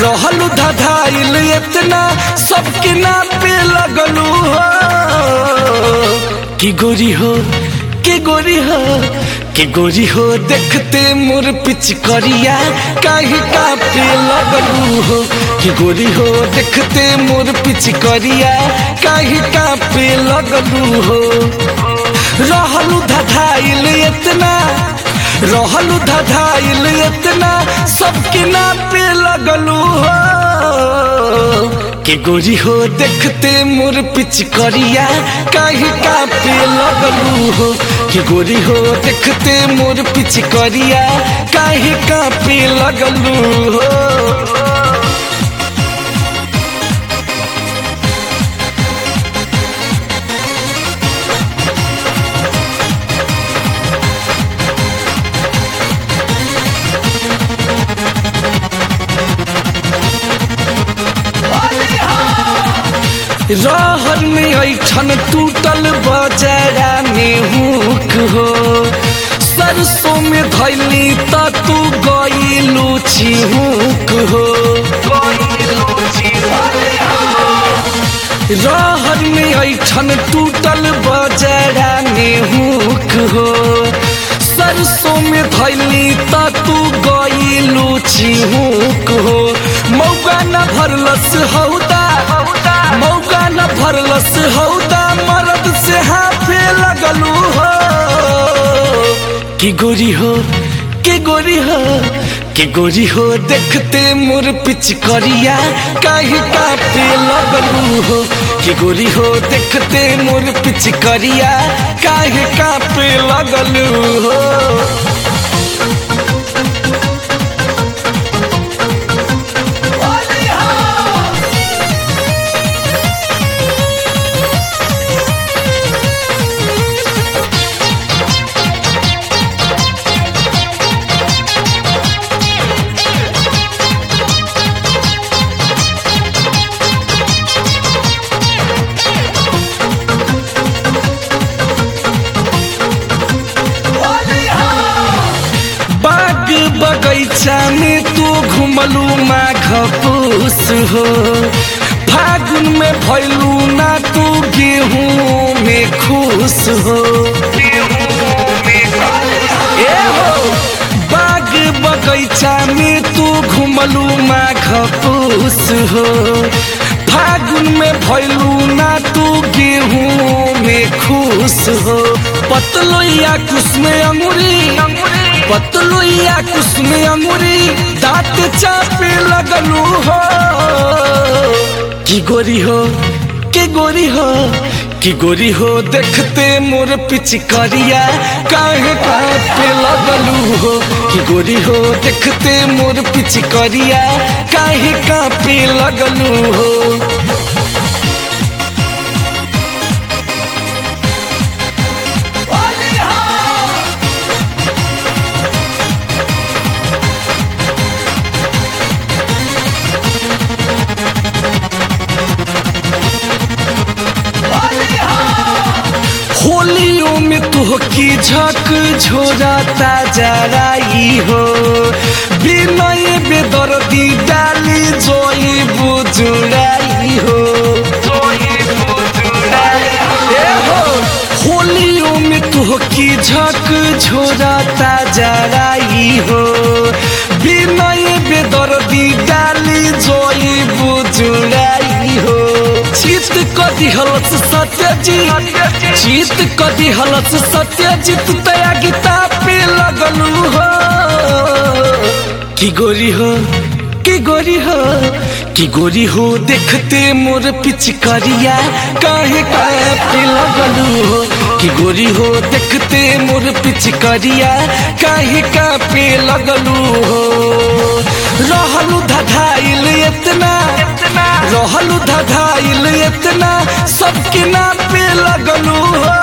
रहलू धधाइल इतना सबके ना पे लगलू हो कि गोरी हो के गोरी हो के गोरी हो देखते मोर पिच करिया काहे का पे लगलू हो कि गोरी हो देखते मोर पिच करिया काहे का पे लगलू हो रहलू धधाइल इतना रहलू धधाइल इतना सबके ना पे लगलू हो के गोरी हो देखते मोर पिच करिया काहे का पे लगलू हो के गोरी हो देखते मोर पिच करिया काहे का पे लगलू हो रहर में ऐठन टूटल बजरा में हुक हो सरसों में धैली त तू गईलू चिहुक हो रहर में ऐठन टूटल बजरा में हुक हो सरसों में धैली त तू गईलू चिहुक हो मौका न भरलस हौदा मौका न भरलस हौदा मरद से हाथे लगलू हो कि गोरी हो के गोरी हो के गोरी हो देखते मोर पिच करिया काहे काटे लगलू हो कि गोरी हो देखते मोर पिच करिया काहे काटे लगलू हो बाग बगैचा में तू घुमलू माघ पूस हो फागुन में भैलू ना तू गेहूं में खुश हो ए हो बाग बगैचा में तू घुमलू माघ पूस हो फागुन में भैलू ना तू गेहूं में खुश हो पतलोया कुछ में अंगूरी पतलोया कुछ में अंगूरी दांत चापे लगलू हो कि गोरी हो के गोरी हो कि गोरी हो देखते मोर पिच करिया काहे कापे लगलू हो कि गोरी हो देखते मोर पिच करिया काहे कापे लगलू हो होलियों में तो की झक झोराता जराई हो बिनय बेदर्दी डाली जोई बुजुराई हो ए हो होलियों में तो की झक झोराता जराई हो बिनय बेदर्दी डाली जोई बुजुराई हो चित कदी हलस सत्यजीत चित कदी हलस सत्यजीत तया गीता पे लगलू हो कि गोरी हो कि गोरी हो कि गोरी हो देखते मोर पिच करिया काहे काहे पे लगलू हो कि गोरी हो देखते मोर पिच करिया काहे का पे लगलू हो रहलू धधाइल इतना रहलू धधाइल इतना सबके ना पे लगलू हो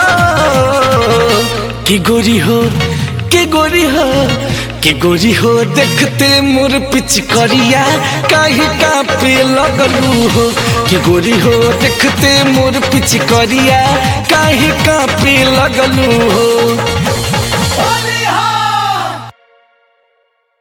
कि गोरी हो के गोरी हो के गोरी हो देखते मोर पिच करिया काहे का पे लगलू हो कि गोरी हो देखते मोर पिच करिया काहे का पे लगलू हो